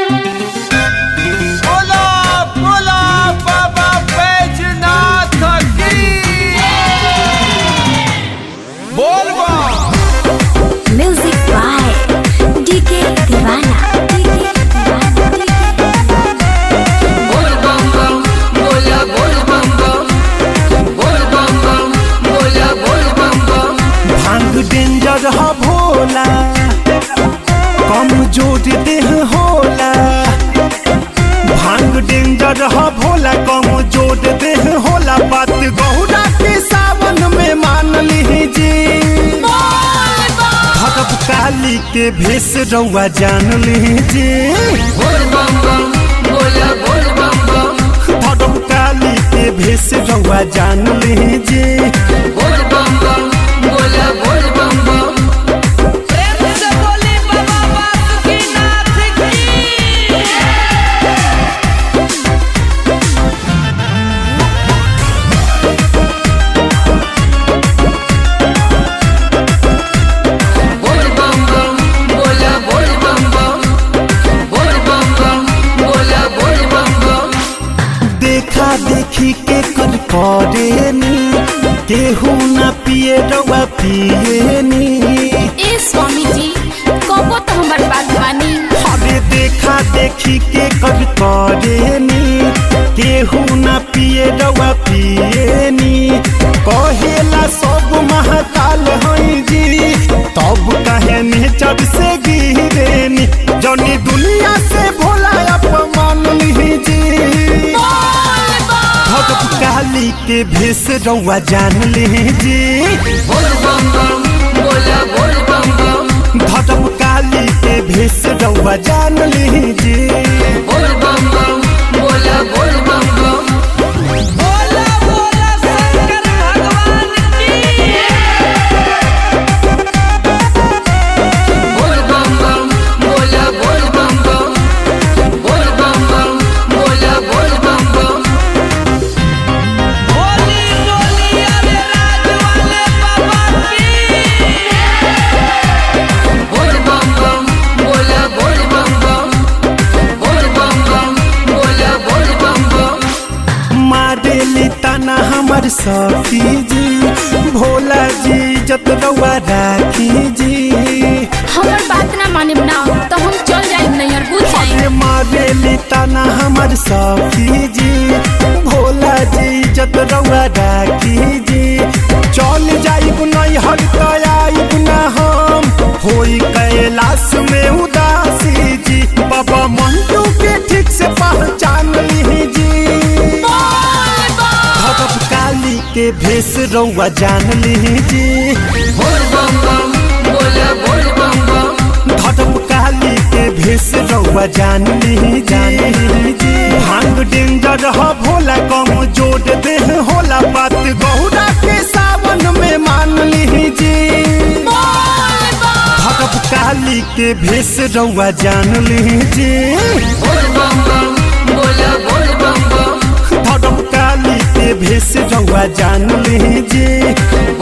बोला बोला बाबा बैजनाथ की बोल बा Music by DK Divana. DK Divana. बोल बम बम बोला बोल बम बम बोल बम बम बोला बोल बम बम भांग डेंजर ह भोला कम जोर देह होला भांग डेंजर ह भोला कम जोर देह होला बात गौरा के सावन में मान लीजी भगव काली के भेष रउआ जान लीजी बोल बम बम बोला बोल बम बम भगव काली के भेष रउआ जान लीजी बोल बम बम बोला बोल बम बम प्रेम से बोली बाबा बासुकीनाथ की बोल बम बम बोला बोल बम बम बोल बम बम बोला बोल बम बम देखा देखी के कर करेनी केहू ना पिए रवा पिएनी ए स्वामी जी कबो तो हमर बात मानी अरे देखा देखी के कर करेनी केहू ना पिए रवा पिएनी कहेला सब महाकाल हई जी तब कहे नेचर से गिरेनी जनी दुनिया से भोला अपमान लीजी भगव काली के भेष रउआ जान लीजी बोल बम बम बोला बोल बम बम भगव काली के भेष रउआ जान लीजी बोल बम बम बोला बोल बम बम बोला बोला शंकर भगवान की बोल बम बम बोला बोल बम बम बोल बम बम बोला बोल बम बम होली डोली अरे राज वाले बाबा की बोल बम बम बोला बोल बम बम बोल बम बम बोला बोल बम बम मारेली तना हमर सखी जी भोला जी जत रउआ राखी जी हमर बात ना माने ना तो हम चल जाए नैयर बुझ जाए अरे मारेली तना हमर सखी जी भोला जी जत रउआ राखी जी चल जाइब नहीं हर आइब ना हम होई कैलाश में उदासी जी बाबा मंटू के ठीक से पहचान लीजी भगव काली के भेष रउआ जान लीजी बोल बम बम बोला बोल बम बम धर्म काली के भेष रउआ जान ली जान लीजी भांग डेंजर ह भोला कम जोड़ देह होला बात गौरा के सावन में मान लीजी भगव काली के भेष रउआ जान लीजी बोल बम बम बोला बोल बम बम धर्म काली के भेष रउआ जान लीजी